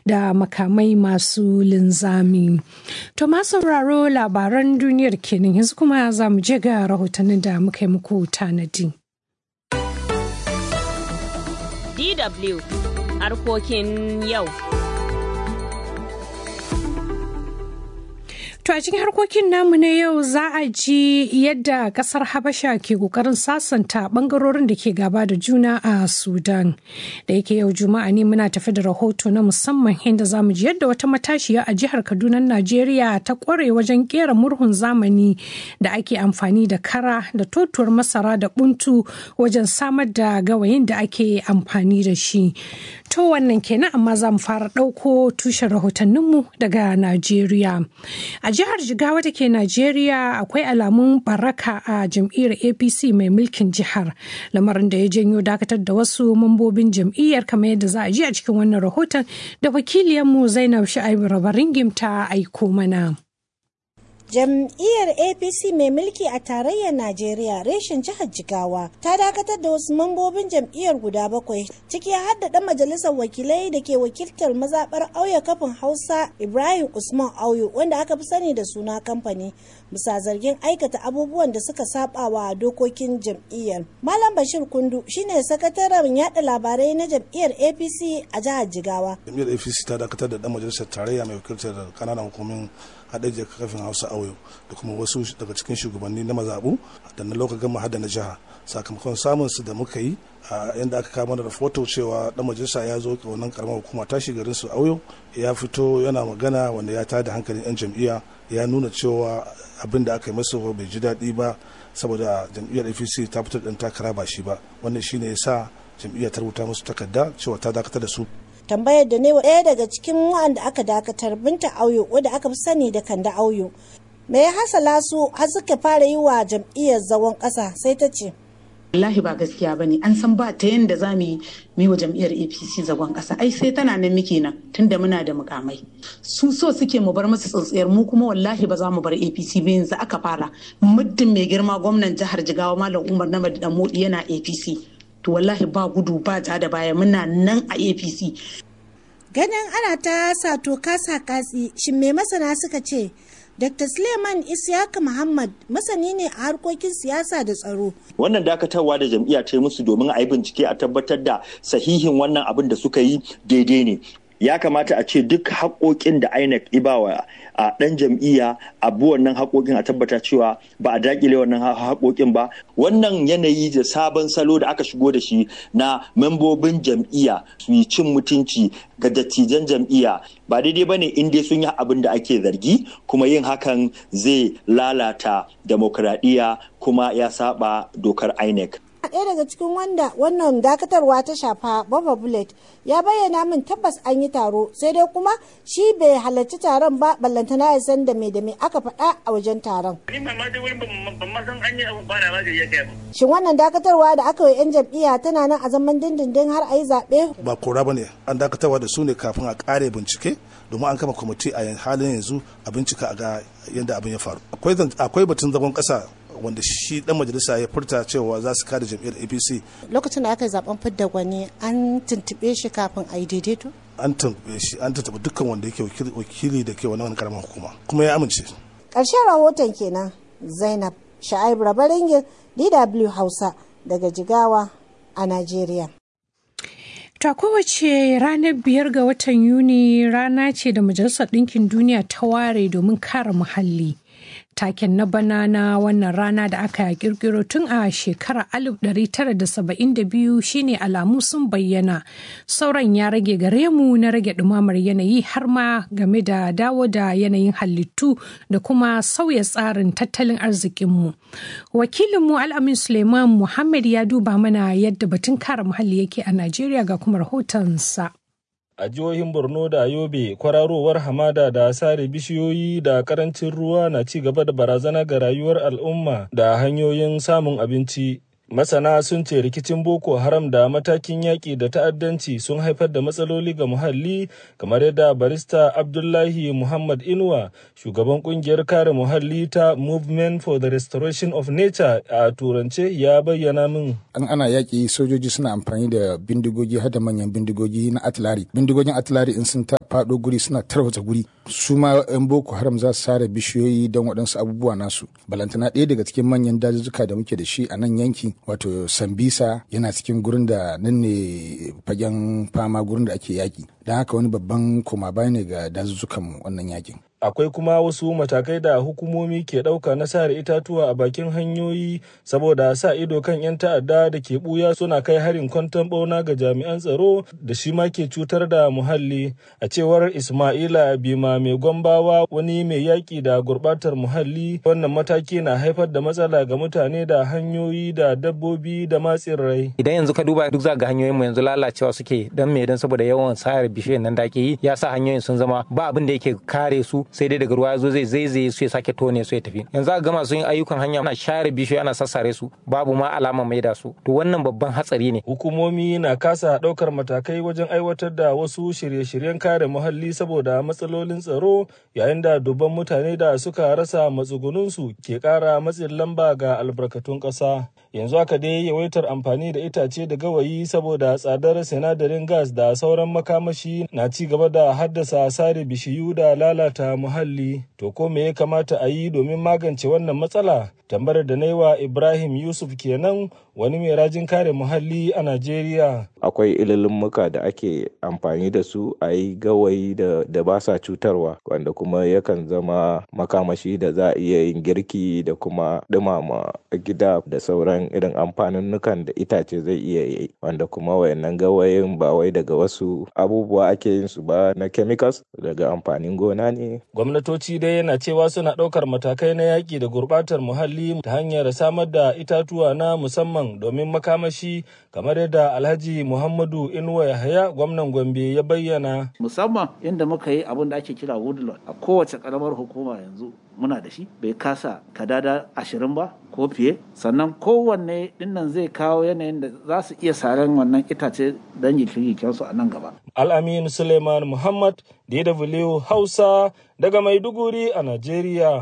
da makamai masu linzami. To ma sauraro labaran duniyar kenan yanzu kuma za mu je ga rahotannin da muka yi muku tanadi. DW harkokin yau. To a cikin harkokin namu na yau za a ji yadda kasar Habasha ke kokarin sasanta bangarorin da ke gaba da juna a Sudan. Da yake yau Juma'a ne muna tafi da rahoto na musamman inda za mu ji yadda wata matashiya a jihar Kaduna Najeriya ta kware wajen kera murhun zamani da ake amfani da kara da totuwar masara da buntu wajen samar da gawayin da ake amfani da shi. To wannan kenan amma za mu fara ɗauko tushen rahotanninmu daga Najeriya. A jihar Jigawa da ke Najeriya akwai alamun baraka a jam'iyyar APC mai mulkin jihar. Lamarin da ya janyo dakatar da wasu mambobin jam'iyyar kamar yadda za a ji a cikin wannan rahoton da wakiliyarmu Zainab Sha'ibu Rabaringim ta aiko mana. Jam'iyyar APC mai mulki a tarayyar Najeriya reshen jihar Jigawa ta dakatar da wasu mambobin jam'iyyar guda bakwai ciki har da ɗan majalisar wakilai da ke wakiltar mazaɓar auya kafin Hausa Ibrahim Usman Auyo wanda aka fi sani da suna kamfani bisa zargin aikata abubuwan da suka saba wa dokokin jam'iyyar. Malam Bashir Kundu shine sakataren yada labarai na jam'iyyar APC a jihar Jigawa. Jam'iyyar APC ta dakatar da ɗan majalisar tarayya mai wakiltar kananan hukumin haɗe kafin Hausa Auyo da kuma wasu daga cikin shugabanni na mazaɓu da na lokacin gama hada na jiha sakamakon samun su da muka yi a yadda aka kama da rahoto cewa dan majalisa ya zo wannan karamar hukuma tashi garin su auyo ya fito yana magana wanda ya tada hankalin yan jam'iyya ya nuna cewa abin da aka yi masa bai ji daɗi ba saboda jam'iyyar apc ta fitar ɗan takara ba shi ba wannan shine ya sa jam'iyyar ta rubuta musu takarda cewa ta dakatar da su tambayar da ne ɗaya daga cikin wa'anda aka dakatar binta auyo wadda aka fi sani da kanda auyo me ya hasala su har suka fara yi wa jam'iyyar zawon ƙasa sai ta ce wallahi ba gaskiya bane an san ba ta yanda za mu yi wa jam'iyyar apc zagon ƙasa ai sai tana nan muke nan tunda muna da mukamai su so suke mu bar masu tsintsiyar mu kuma wallahi ba za mu bar apc ba yanzu aka fara muddin mai girma gwamnan jihar jigawa malam umar na dan modi yana apc to wallahi ba gudu ba ja da baya muna nan a apc ganin ana ta sato kasa katsi shin me masana suka ce Dr. Suleiman Isiyaka Muhammad masani ne a harkokin siyasa da tsaro. Wannan dakatarwa da jam'iyya ta yi musu domin a yi bincike a tabbatar da sahihin wannan abin da suka yi daidai ne. Ya kamata a ce duk haƙoƙin da INEC ibawa a ɗan jam'iyya abu wannan haƙoƙin a tabbata cewa ba a daƙile wannan haƙoƙin ba. Wannan yanayi da sabon salo da aka shigo da shi na membobin jam'iyya su yi cin mutunci ga dattijan jam'iyya ba daidai ba ne in dai sun yi abin da ake zargi kuma yin hakan zai lalata demokradiyya kuma ya saba dokar INEC. ɗaya daga cikin wanda wannan dakatarwa ta shafa Baba Bullet ya bayyana min tabbas an yi taro sai dai kuma shi bai halarci taron ba ballantana ya san da me da me aka faɗa a wajen taron. Shin wannan dakatarwa da aka yi 'yan jam'iyya tana nan a zaman dindindin har a yi zaɓe? Ba kora ba ne an dakatarwa da su ne kafin a ƙare bincike domin an kama kwamiti a halin yanzu a bincika a ga yadda abin ya faru. Akwai batun zagon ƙasa wanda shi dan majalisa ya furta cewa za su kada jam'iyyar apc lokacin da aka yi zaben fidda gwani an tuntube shi kafin a yi daidaito an tuntube shi an tuntube dukkan wanda yake wakili da ke wani karamar hukuma kuma ya amince ƙarshen rahoton kenan zainab sha'ib rabaringin dw hausa daga jigawa a najeriya Ta kowace ranar biyar ga watan Yuni rana ce da Majalisar Ɗinkin Duniya ta ware domin kare muhalli. taken na bana na wannan rana da aka kirkiro tun a shekarar 1972 shine alamu sun bayyana sauran ya rage gare mu na rage dumamar yanayi har ma game da dawo da yanayin halittu da kuma sauya tsarin tattalin arzikinmu wakilinmu al'amin suleiman muhammad ya duba mana yadda batun kare muhalli yake a najeriya ga kuma rahotonsa a jihohin borno da yobe kwararowar hamada da sare bishiyoyi da karancin ruwa na ci gaba da barazana ga rayuwar al'umma da hanyoyin samun abinci masana sun ce rikicin boko haram da matakin yaƙi da ta'addanci sun haifar da matsaloli ga muhalli kamar yadda barista abdullahi muhammad inuwa shugaban kungiyar kare muhalli ta movement for the restoration of nature a turance ya bayyana min an ana yaƙi sojoji suna amfani da bindigogi har da manyan bindigogi na atilari bindigogin atilari in sun faɗo guri suna tarwatsa guri su ma 'yan boko haram za su sare bishiyoyi don waɗansu abubuwa nasu balantana ɗaya daga cikin manyan dazuzzuka da muke da shi a nan yanki wato sambisa yana cikin gurin da nan ne fagen fama gurin da ake yaƙi don haka wani babban koma baya ne ga dazuzzukan wannan yakin akwai kuma wasu matakai da hukumomi ke ɗauka na sare itatuwa a bakin hanyoyi saboda sa ido kan 'yan ta'adda da ke buya suna kai harin kwanton bauna ga jami'an tsaro da shi ma ke cutar da muhalli a cewar ismaila bima mai gwambawa wani mai yaƙi da gurɓatar muhalli wannan mataki na haifar da matsala ga mutane da hanyoyi da dabbobi da matsin rai idan yanzu ka duba duk za ga hanyoyin mu yanzu lalacewa suke dan me dan saboda yawan sayar bishiyoyin nan da ake yi ya sa hanyoyin sun zama ba abin da yake kare su sai dai daga ruwa ya zo zai zaizaye su ya sake tone su ya tafi yanzu a gama sun yi ayyukan hanya ana share bishiyoyi ana sassare su babu ma alama mai da su to wannan babban hatsari ne hukumomi na kasa ɗaukar matakai wajen aiwatar da wasu shirye-shiryen kare muhalli saboda matsalolin tsaro yayin da dubban mutane da suka rasa matsugununsu ke ƙara matsin lamba ga albarkatun ƙasa yanzu haka dai yawaitar amfani da itace da gawayi saboda tsadar sinadarin gas da sauran makamashi na ci gaba da haddasa sare bishiyu da lalata muhalli to ko me ya kamata a yi domin magance wannan matsala tambayar da na yi wa ibrahim yusuf kenan wani mai rajin kare muhalli a najeriya akwai ililmuka da ake amfani da su a yi gawayi da, da ba sa cutarwa wanda kuma yakan zama makamashi da za a iya yin girki da kuma dumama gida da sauran irin amfaninnukan da itace zai iya yi wanda kuma wayannan gawayin ba wai daga wasu abubuwa ake yin su ba na chemicals daga amfanin gona ne gwamnatoci dai yana cewa suna ɗaukar matakai na yaƙi da gurɓatar muhalli ta hanyar samar da itatuwa na musamman domin makamashi kamar yadda alhaji muhammadu inuwa yahaya gwamnan gombe ya bayyana musamman inda muka yi abin da ake kira woodlot a kowace karamar hukuma yanzu muna da shi bai kasa kadada ashirin ba ko fiye sannan kowanne dinnan zai kawo yanayin da za su iya saren wannan itace don jikin su a nan gaba al'amin suleiman muhammad dw hausa daga maiduguri a najeriya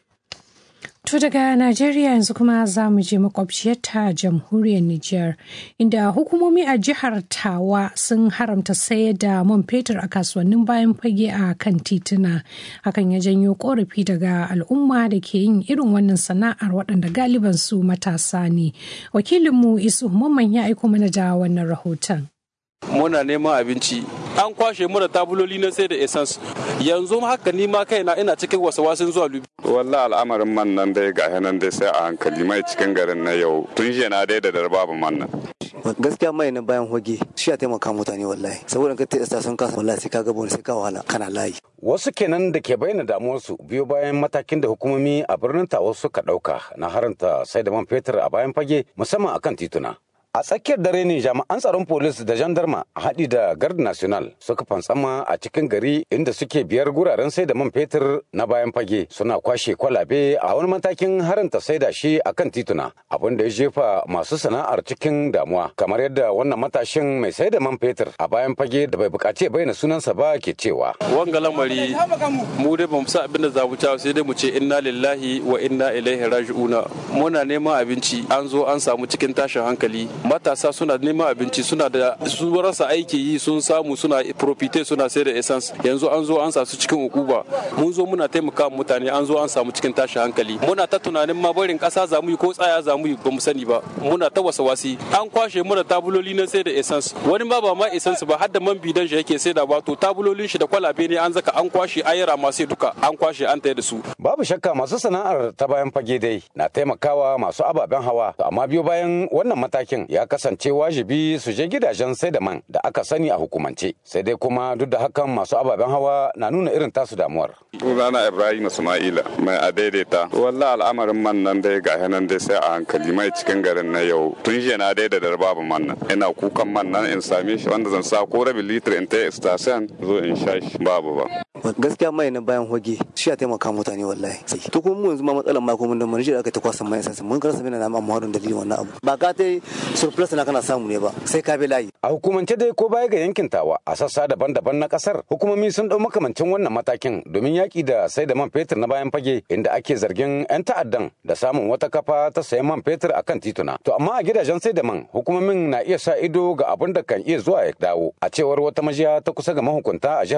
To daga Najeriya yanzu kuma za mu je makwabciyarta jamhuriyar Nijar, inda hukumomi a jihar Tawa sun haramta sayar da man fetur a kasuwannin bayan fage a kan tituna. Hakan ya janyo korafi daga al'umma da ke yin irin wannan sana'ar waɗanda galiban su matasa ne. Wakilinmu Isu Mamman ya aiko mana da wannan rahoton. muna neman abinci an kwashe mu da tabuloli na sai da essence yanzu haka ni ma kaina ina cikin wasu zuwa lubi wallahi al'amarin man nan dai ga nan dai sai a hankali mai cikin garin na yau tun jiya na dai da darbabu man nan gaskiya mai na bayan hoge shi ya taimaka mutane wallahi saboda ka ta sun kasa wallahi sai ka ga sai ka wahala kana layi wasu kenan da ke bayyana damuwarsu biyo bayan matakin da hukumomi a birnin tawa suka dauka na haranta sai da man fetur a bayan fage musamman akan tituna A tsakiyar dare ne jami'an tsaron polis da jandarma a haɗi da gard national suka fantsama a cikin gari inda suke biyar guraren sai da man fetur na bayan fage suna kwashe kwalabe a wani matakin haranta sai da shi a kan tituna abin da ya jefa masu sana'ar cikin damuwa kamar yadda wannan matashin mai sai da man fetur a bayan fage da bai bukaci bayyana sunansa ba ke cewa. Wanga lamari mu dai bamu sa abin da za mu sai dai mu ce inna lillahi wa inna ilaihi raji'una muna neman abinci an zo an samu cikin tashin hankali matasa suna neman abinci suna da su rasa aiki yi sun samu suna profite suna sai da essence yanzu an zo an sa su cikin ukuba mun zo muna taimaka mutane an zo an samu cikin tashin hankali muna ta tunanin ma barin kasa za mu yi ko tsaya za mu yi ba mu sani ba muna ta wasa wasi an kwashe muna tabuloli na sai da essence wani ma ba ma essence ba har da man bidan shi yake sai da ba to tabulolin shi da kwalabe ne an zaka an kwashe ayara masu duka an kwashe an tayar da su babu shakka masu sana'ar ta bayan fage dai na taimakawa masu ababen hawa amma biyo bayan wannan matakin ya kasance wajibi su je gidajen sai da man da aka sani a hukumance sai dai kuma duk da hakan masu ababen hawa na nuna irin tasu damuwar sunana ibrahim ismaila mai a daidaita wallah al'amarin man nan dai ga nan dai sai a hankali mai cikin garin na yau tun jiya na daida da babu man nan ina kukan man nan in same shi wanda zan sa ko rabin litir in ta station zo in sha shi babu ba gaskiya mai na bayan hoge shi ya taimaka mutane wallahi to kuma mu yanzu ma matsalar ma kuma da mun da aka ta kwasa mai sansa mun karasa mina na amma wadon dalilin wannan abu ba ka ta surplus na kana samu ne ba sai ka bi layi a hukumance dai ko baya ga yankin tawa a sassa daban-daban na kasar hukumomi sun dau makamancin wannan matakin domin yaki da sai da man fetur na bayan fage inda ake zargin yan ta'addan da samun wata kafa ta sayan man fetur akan tituna to amma a gidajen sai da man hukumomin na iya sa ido ga abin da kan iya zuwa ya dawo a cewar wata majiya ta kusa ga mahukunta a jihar tawa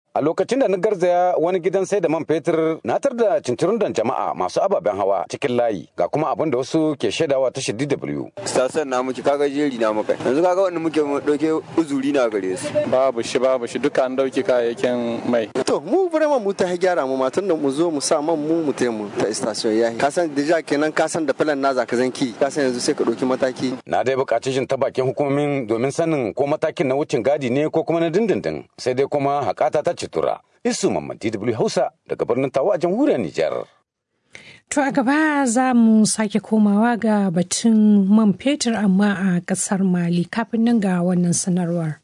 A lokacin da na garzaya wani gidan sai da man fetur na tar da cincirundan jama'a masu ababen hawa cikin layi ga kuma abin da wasu ke shaidawa ta DW. Sasan na muke kaga jeri na muka yanzu kaga wanda muke dauke uzuri na gare su. Babu shi babu shi duka an dauke kayayyakin mai. To mu vraiment mu ta gyara mu matan da mu zo mu sa man mu mu taimu ta station yayi. Ka san deja kenan ka san da filan na zaka zanki ka san yanzu sai ka dauki mataki. Na dai buƙaci shin ta bakin hukumomin domin sanin ko matakin na wucin gadi ne ko kuma na dindindin sai dai kuma hakata ta citura. Isu Mamman DW Hausa daga birnin Tawa a jamhuriyar Nijar. To a gaba za mu sake komawa ga batun man fetur amma a ƙasar Mali kafin nan ga wannan sanarwar.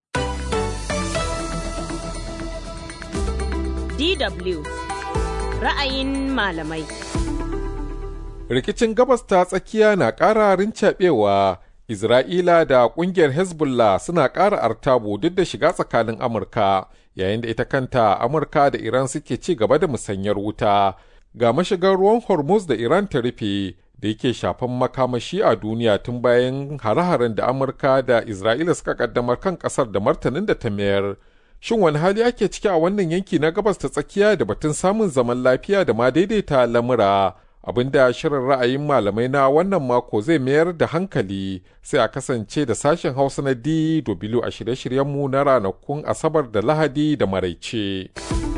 DW ra'ayin malamai. Rikicin gabas ta tsakiya na ƙara rincaɓewa Isra'ila da ƙungiyar Hezbollah suna ƙara artabu duk da shiga tsakanin Amurka, yayin da ita kanta Amurka da Iran suke ci gaba da musanyar wuta. Ga mashigar ruwan Hormuz da Iran ta rufe da yake shafan makamashi a duniya tun bayan hare-haren da Amurka da Isra'ila suka kaddamar kan ƙasar da martanin da ta mayar. Shin wani hali ake ciki a wannan yanki na gabas ta tsakiya da batun samun zaman lafiya da ma daidaita lamura? abinda shirin ra'ayin malamai na wannan mako zai mayar da hankali sai a kasance da sashen hausa na DW a shirye-shiryenmu na ranakun asabar da lahadi da maraice.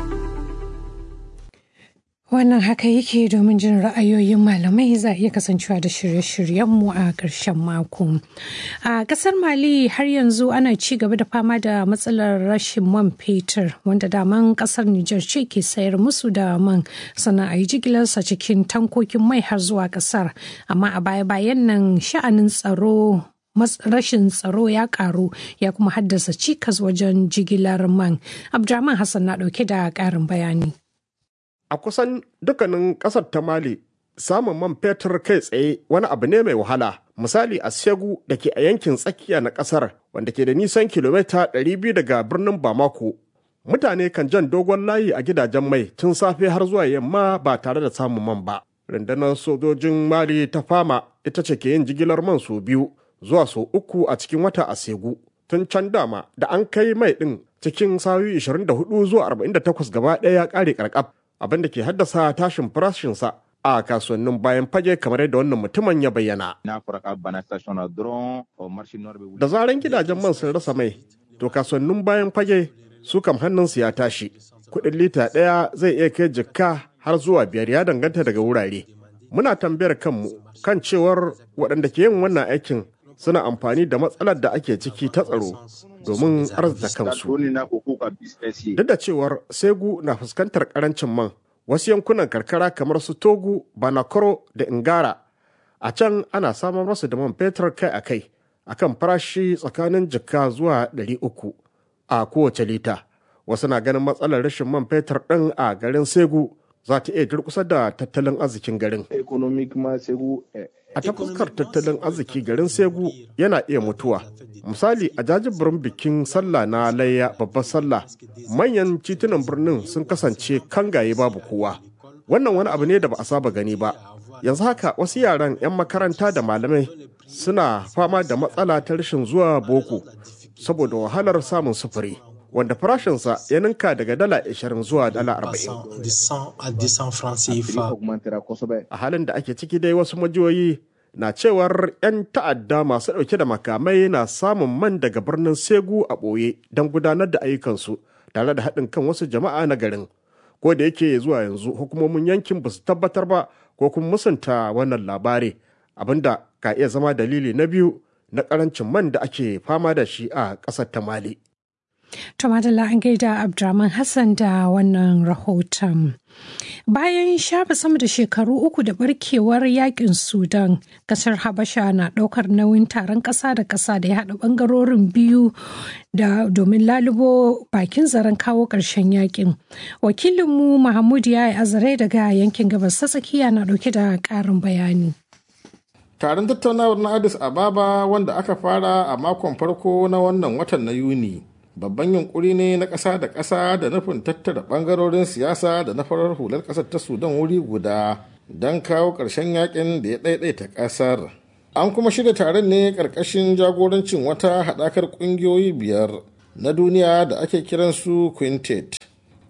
Wannan haka yake domin jin ra'ayoyin malamai za a iya kasancewa da shirye-shiryenmu a ƙarshen mako. A ƙasar Mali har yanzu ana ci gaba da fama da matsalar rashin man fetur wanda daman ƙasar Nijar ce ke sayar musu da man sannan a yi jigilarsa cikin tankokin mai har zuwa ƙasar. Amma a baya-bayan nan sha'anin tsaro rashin tsaro ya karu ya kuma haddasa cikas wajen jigilar man. Abdurrahman Hassan na ɗauke da ƙarin bayani. a kusan dukkanin ƙasar ta mali samun man fetur kai tsaye wani abu ne mai wahala misali a segu da ke a yankin tsakiya na ƙasar wanda ke da nisan kilomita 200 daga birnin bamako mutane kan jan dogon layi a gidajen mai tun safe har zuwa yamma ba tare da samun man ba rundunar sojojin mali ta fama ita ce ke yin jigilar man sau biyu zuwa sau uku a cikin wata a segu tun can dama da an kai mai ɗin cikin sayoyi 24 zuwa 48 gaba ɗaya ya ƙare ƙarƙaf abin da ke haddasa tashin farashinsa a kasuwannin bayan fage kamar yadda wannan mutumin ya bayyana. Da zaran gidajen man sun rasa mai, to kasuwannin bayan fage su kam hannunsu ya tashi. Kuɗin lita ɗaya zai iya kai jikka har zuwa biyar ya danganta daga wurare. Muna tambayar kanmu kan cewar waɗanda ke yin wannan aikin suna amfani da matsalar da ake ciki ta tsaro domin arzita kansu. Duk da cewar Segu na fuskantar karancin man, wasu yankunan karkara kamar su Togu, Banakoro da Ingara, a can ana samun masu da man fetur kai a kai, a kan farashi tsakanin jika zuwa ɗari uku a kowace lita. Wasu na ganin matsalar rashin man fetur ɗin a garin Segu za ta iya durkusa da tattalin arzikin garin. A ta fuskar tattalin arziki garin Segu yana iya mutuwa. Misali a jajibirin bikin sallah na layya babbar sallah manyan titunan birnin sun kasance kangaye babu kowa. Wannan wani abu ne da ba a saba gani ba. Yanzu haka wasu yaran 'yan makaranta da malamai suna fama da matsala ta rashin zuwa boko saboda wahalar samun sufuri. wanda farashinsa ya ninka daga dala 20 zuwa dala 40. A halin da ake ciki dai wasu majiyoyi na cewar 'yan ta'adda masu ɗauke da makamai na samun man daga birnin Segu a ɓoye don gudanar da ayyukansu tare da haɗin kan wasu jama'a na garin. Ko da yake zuwa yanzu hukumomin yankin ba su tabbatar ba ko kuma musanta wannan labari abinda ka iya zama dalili na biyu na ƙarancin man da ake fama da shi a ƙasar ta Mali. To Madalla an gaida Abdurrahman Hassan da wannan rahoton. Bayan shafe sama da shekaru uku da barkewar yakin Sudan, kasar Habasha na ɗaukar nauyin taron ƙasa da ƙasa da ya haɗa ɓangarorin biyu da domin lalubo bakin zaren kawo ƙarshen yakin. Wakilinmu Mahmud ya yi azare daga yankin gabas ta tsakiya na ɗauke da ƙarin bayani. Taron tattaunawar na Addis Ababa wanda aka fara a makon farko na wannan watan na Yuni. babban yunkuri ne na ƙasa da ƙasa da nufin tattara ɓangarorin siyasa da na farar hular ƙasar ta sudan wuri guda don kawo ƙarshen yakin da ya ɗaiɗaita ƙasar an kuma shirya taron ne ƙarƙashin jagorancin wata haɗakar ƙungiyoyi biyar na duniya da ake kiransu quintet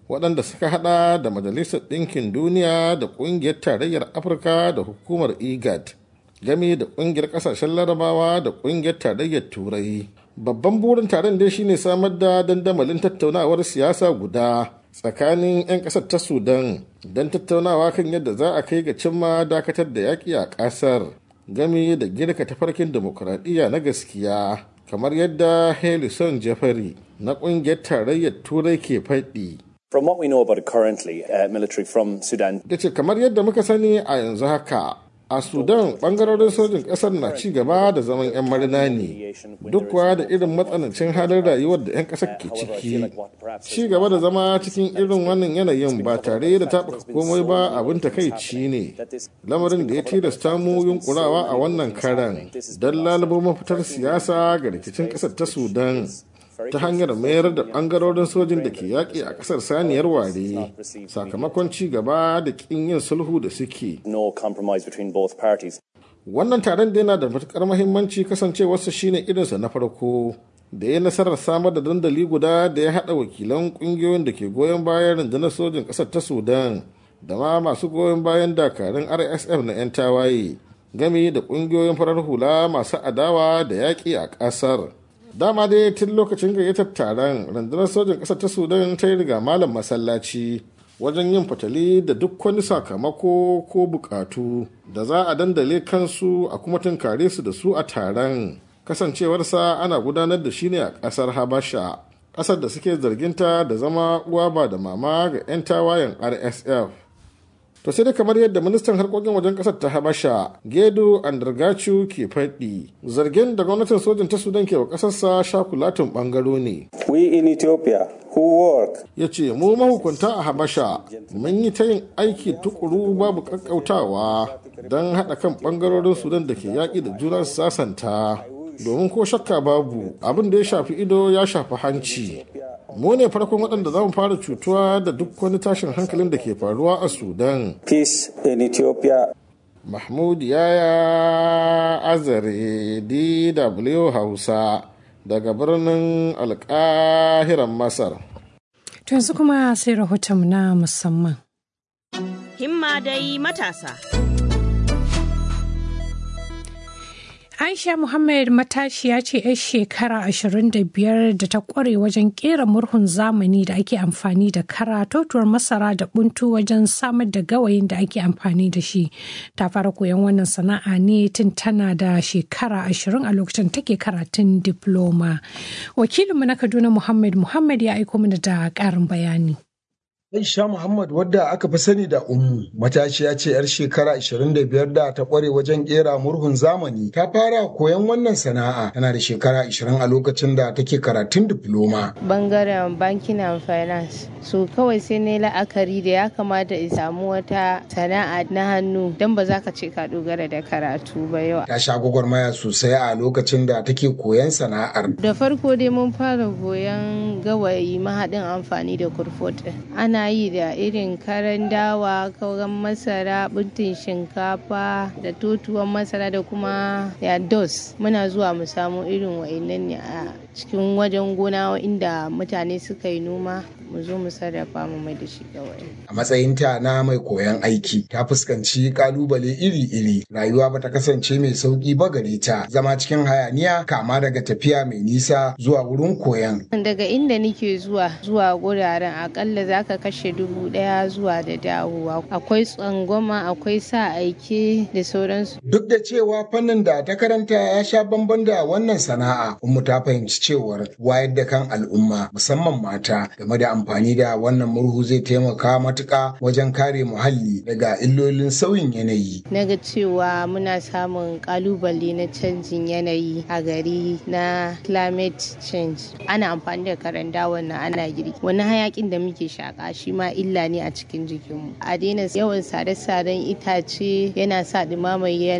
waɗanda suka hada da majalisar ɗinkin duniya da ƙungiyar tarayyar afirka da hukumar igad game da ƙungiyar ƙasashen larabawa da ƙungiyar tarayyar turai babban burin taron dai shine samar da dandamalin tattaunawar siyasa guda tsakanin 'yan ƙasar ta sudan don tattaunawa kan yadda za a kai ga cimma dakatar da yaƙi a ƙasar game da girka tafarkin demokuraɗiyya na gaskiya kamar yadda helison jeffrey na ƙungiyar tarayyar turai ke faɗi From what we know about it currently, uh, military from Sudan. da ce kamar yadda muka sani a yanzu haka a sudan bangarorin sojin kasar na ci gaba da zaman 'yan marina ne duk kuwa da irin matsanancin halin rayuwar da 'yan kasar ke ciki ci gaba da zama cikin irin wannan yanayin ba tare da taɓuka komai ba abin takaici ne lamarin da ya tilasta mu yunkurawa a wannan karan don lalubo mafitar siyasa ga rikicin kasar ta sudan ta hanyar mayar da bangarorin sojin da ke yaƙi a ƙasar saniyar ware sakamakon ci gaba da ƙin yin sulhu da suke. No compromise between both parties. Wannan taron da yana da matuƙar mahimmanci kasancewarsa shine irinsa na farko da ya nasarar samar da dandali guda da ya haɗa wakilan ƙungiyoyin da ke goyon bayan rundunar sojin ƙasar ta Sudan da ma masu goyon bayan dakarun RSF na 'yan tawaye gami da ƙungiyoyin farar hula masu adawa da yaƙi a ƙasar. dama dai tun lokacin gayyatar taron rundunar sojin ƙasar ta sudan ta yi riga malam masallaci wajen yin fatali da duk wani sakamako ko bukatu da za a dandale kansu a kuma tunkare su da su a taron kasancewarsa ana gudanar da shi ne a ƙasar habasha ƙasar da suke zarginta da zama uwa ba da mama ga 'yan tawayen rsf to sai dai kamar yadda ministan harkokin wajen kasar ta habasha gedo andargachu ke faɗi zargin da gwamnatin sojin ta sudan ke wa ƙasarsa shakulatin ɓangaro ne we in ethiopia who work ya ce mu mahukunta a habasha mun yi ta yin aiki tukuru babu ƙaƙƙautawa don haɗa kan ɓangarorin sudan da ke yaƙi da juna sasanta domin ko shakka babu abin da ya shafi ido ya shafi hanci mu ne farkon waɗanda za mu fara cutuwa da duk wani tashin hankalin da ke faruwa a sudan peace in ethiopia mahmud yaya azare dw hausa daga birnin alkahiran masar to yanzu kuma sai rahoton na musamman himma dai matasa Aisha Muhammad matashiya ce 'yar shekara 25 da ta kware wajen kera murhun zamani da ake amfani da kara totuwar masara da buntu wajen samar da gawayin da ake amfani da shi. Ta fara koyon wannan sana'a ne tun tana da shekara 20 a lokacin take karatun diploma. Wakilinmu na Kaduna Muhammad Muhammad ya aiko mana da ƙarin bayani. Aisha Muhammad wadda aka fi sani da Ummu matashiya ce 'yar shekara 25 da ta kware wajen kera murhun zamani ta fara koyon wannan sana'a tana da shekara 20 a lokacin da take karatun diploma. Bangaren banking and finance so kawai sai na la'akari da ya kamata in samu wata sana'a na hannu don ba za ka ce ka dogara da karatu ba yau. Ta sha gwagwarmaya sosai a lokacin da take koyon sana'ar. Da farko dai mun fara koyon gawayi mahaɗin amfani da kurfot. Ana ana yi da irin karan dawa kauran masara buntin shinkafa da totuwan masara da kuma ya dos muna zuwa mu samu irin wa'annan ne a cikin wajen gona inda mutane suka yi noma mu zo mu sarrafa mu mai da shi kawai. A matsayinta na mai koyon aiki ta fuskanci kalubale iri-iri rayuwa ba ta kasance mai sauki ba gare ta zama cikin hayaniya kama daga tafiya mai nisa zuwa wurin koyon. Daga inda nike zuwa zuwa guraren akalla za ka kashe dubu daya zuwa da dawowa akwai tsangwama akwai sa aike da sauransu. Duk da cewa fannin da ta karanta ya sha bamban da wannan sana'a, Ummu ta fahimci cewar wayar da kan al'umma musamman mata game da amfani da wannan murhu zai taimaka matuƙa wajen kare muhalli daga illolin sauyin yanayi. Na ga cewa muna samun kalubale na canjin yanayi a gari na climate change. Ana amfani da karanda wannan ana girki. Wani hayakin da muke shaka shi ma illa ne a cikin jikinmu. A daina yawan sare-saren itace yana sa ɗumamar yanayi.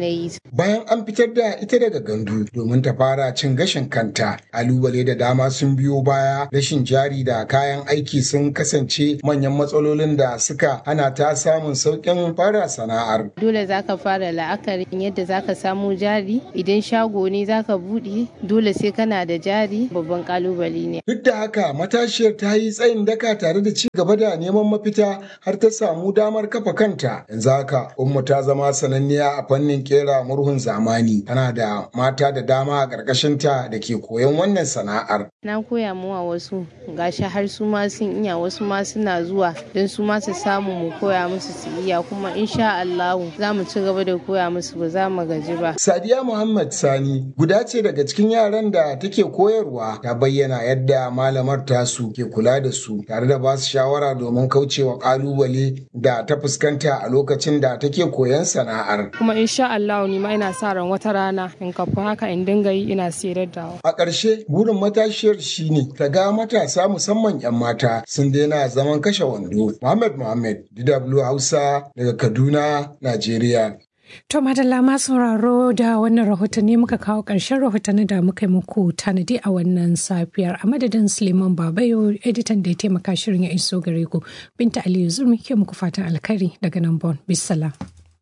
bayan an fitar da ita daga gandu domin ta fara cin gashin kanta. Kalubale da dama sun biyo baya rashin jari da kayan aiki sun kasance manyan matsalolin da suka hana ta samun sauƙin fara sana'ar. Dole za ka fara la'akarin yadda za ka samu jari idan shago ne za ka buɗe dole sai kana da jari babban kalubale ne. Duk da haka matashiyar ta yi tsayin daka tare da ci gaba da neman mafita har ta samu damar kafa kanta. Yanzu haka Ummu ta zama sananniya a fannin kera murhun zamani. Tana da mata da dama a ƙarƙashinta da ke koyon wannan sana'ar. Na koya muwa wasu gashi har su ma sun iya wasu ma suna zuwa don su ma su samu mu koya musu su iya kuma insha Allahu za mu ci gaba da koya musu ba za mu gaji ba. Sadiya Muhammad Sani guda ce daga cikin yaran da take koyarwa ta bayyana yadda malamar tasu ke kula da su tare da ba su shawara domin kaucewa kalubale da ta fuskanta a lokacin da take koyon sana'ar. Kuma insha Allahu ni ma ina sa ran wata rana in kafa haka in dinga yi ina sayar da A ƙarshe burin matashiyar shine ta ga matasa musamman 'yan mata sun daina zaman kashe wando. Muhammad Muhammad DW Hausa daga Kaduna, Najeriya. To madalla ma sauraro da wannan rahotanni muka kawo ƙarshen rahotanni da muka yi muku tanadi a wannan safiyar a madadin Suleiman Babayo editan da ya taimaka shirin ya iso gare ku. Binta Aliyu Zurmi ke muku fatan alkhairi daga nan Bon. Bissalam.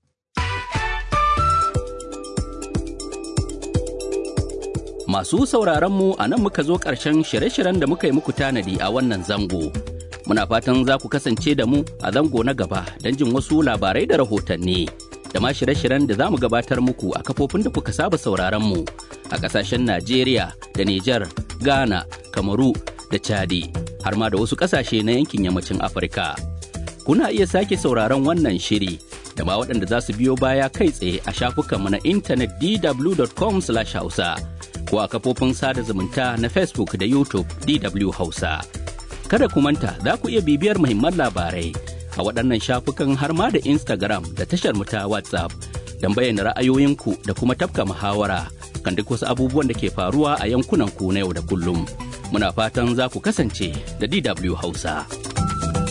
Masu sauraron mu a nan muka zo ƙarshen shirye-shiryen da muka yi muku tanadi a wannan zango. Muna fatan za ku kasance da mu a zango na gaba don jin wasu labarai da rahotanni. da ma shirye-shiryen da za mu gabatar muku a kafofin da kuka saba sauraron mu a kasashen Najeriya da Nijar, Ghana, Kamaru da Chadi har ma da wasu kasashe na yankin yammacin Afirka. Kuna iya sake sauraron wannan shiri da ma waɗanda za su biyo baya kai tsaye a shafukanmu na intanet dw.com/hausa ko a kafofin sada zumunta na Facebook da YouTube DW Hausa. Kada ku manta za ku iya bibiyar muhimman labarai a waɗannan shafukan har ma da Instagram da tashar mu ta WhatsApp don bayyana ra'ayoyinku da kuma tafka muhawara kan duk wasu abubuwan da ke faruwa a yankunan ku na yau da kullum. Muna fatan za ku kasance da DW Hausa.